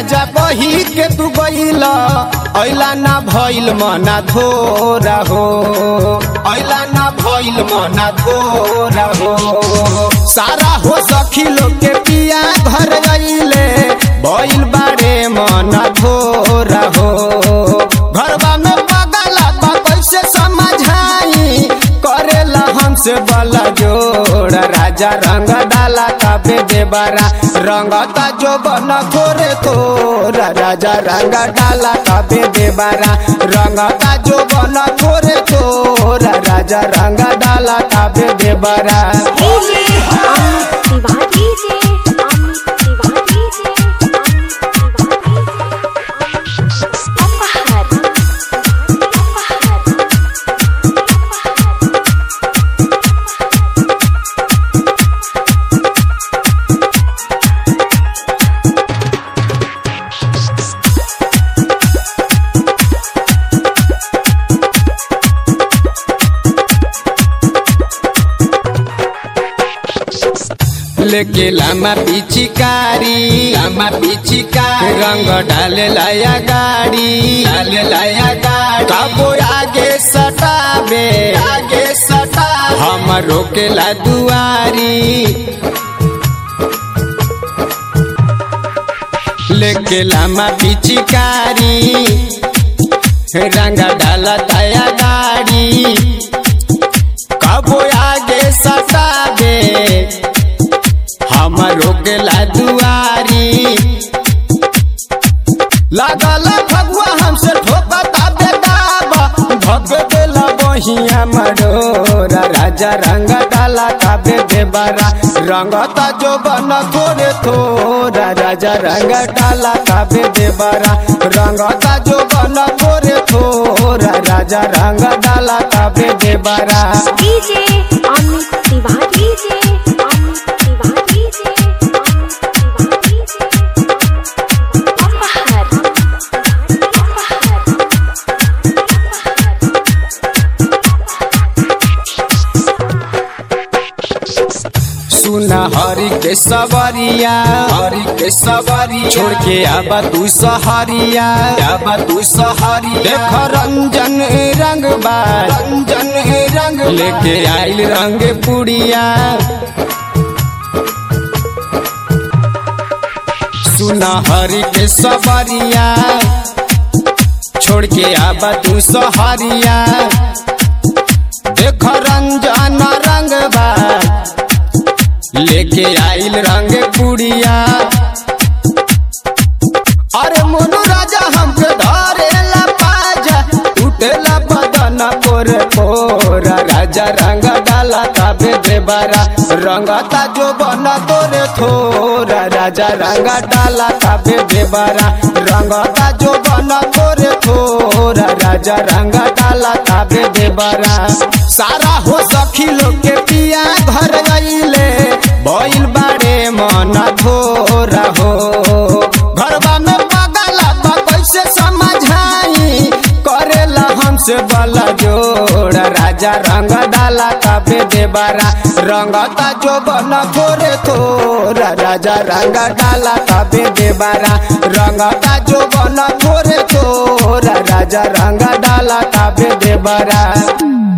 राजा बही के तू गईल ऐला ना भइल मना धोरा हो ऐला ना भइल मना धोरा हो सारा हो सखी लोग के पिया घर गईले भइल बारे मना धोरा हो घरवा में बगला बा कैसे समझाई करेला हमसे बला जोड़ा राजा रंग डाला काबे देबारा रंगता जो बन थोरे तोरा राजा रंग डाला काबे देबारा रंगता जो बन थोरे तोरा राजा रंग डाला काबे देबारा DJ Amit Tiwari DJ Amit Tiwari DJ Amit Tiwari अपहर अपहर लेके लामा पिचिकारी लामा पिचिकारी रंग डाले लाया गाड़ी डाले लाया गाड़ी काबो आगे सटाबे आगे सटा हम रोकेला दुआरी लेके लामा पिचिकारी रंग डाला ताया गाड़ी कबो आगे सटाबे हमरो गेला दुआरी लागल भगवा हमसे ठोकता बेदाबा भग देला बहिया मरोरा राजा रंग डाला काबे देबारा रंगता जो बन थोरे थोरा राजा रंग डाला काबे देबारा रंगता जो बन थोरे थोरा राजा रंग डाला काबे देबारा DJ Amit Tiwari DJ Amit Tiwari DJ Amit Tiwari DJ अपहर सुना हरि के सवरिया हरि के सवरिया छोड़ के आबा तू सहरिया आबा तू सहरिया देख रंजन रंग बा रंजन रंग लेके आइल रंग पुड़िया सुना हरि के सवरिया छोड़ के आबा तू सहरिया देख रंजन रंग बा लेके आइल रंग कुड़िया अरे मोनू राजा हमके धरेला पाजा टूटेला बदन पोर पोरा राजा रंग डाला काबे देबारा रंगता जो बना तोरे थोरा राजा रंग डाला काबे देबारा रंगता जो बना तोरे थोरा राजा रंग डाला काबे देबारा सारा हो सखी लोग के पिया घर गईले भइल बारे मन थोरा हो घरवा में बगला बा कैसे समझाई करेला हमसे बला जोड़ा राजा रंग डाला काबे देबारा रंगता जो बन थोरे थोरा राजा रंग डाला काबे देबारा रंगता जो बन थोरे थोरा राजा रंग डाला काबे देबारा